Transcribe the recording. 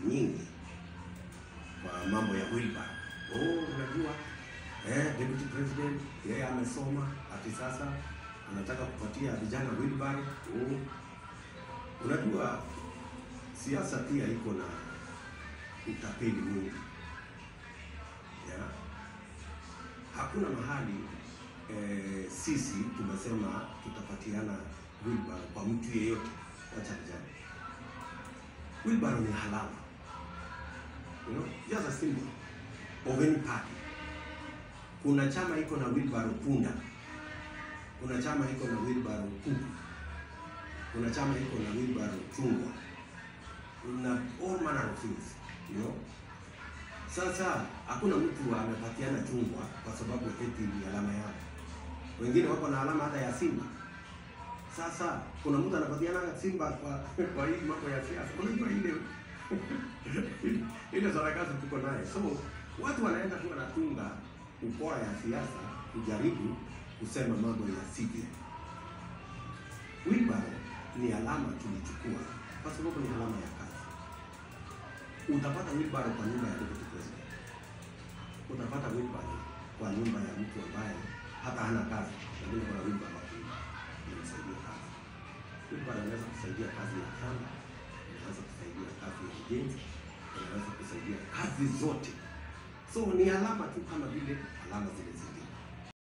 nyingi kwa mambo ya wheelbarrow. Oh, unajua eh, deputy president yeye amesoma ati sasa anataka kupatia vijana wheelbarrow. Oh, unajua siasa pia iko na utapeli mwingi yeah. Hakuna mahali eh, sisi tumesema tutapatiana wheelbarrow kwa mtu yeyote, wacha vijana. Wheelbarrow ni halali, you know, just a symbol of any party. Kuna chama iko na wheelbarrow punda, kuna chama iko na wheelbarrow kuku, kuna chama iko na wheelbarrow chungwa, kuna all manner of things, you know. Sasa hakuna mtu amepatiana chungwa kwa sababu eti ni alama yao. Wengine wako na alama hata ya simba. Sasa kuna mtu anapatiana simba kwa kwa hii mambo ya siasa. Unajua ile ile sarakasi tuko naye. So watu wanaenda tu wanatunga ukora ya siasa kujaribu kusema mambo ya sivyo. Wheelbarrow ni alama tulichukua kwa sababu ni alama ya kazi. Utapata wheelbarrow kwa nyumba ya deputy president, utapata wheelbarrow kwa nyumba ya mtu ambaye hata hana kazi, lakini kuna wheelbarrow inamsaidia kazi. Wheelbarrow inaweza kusaidia kazi ya shamba, inaweza kusaidia kazi ya ujenzi, inaweza kusaidia kazi zote. So ni alama tu kama vile alama zile zile.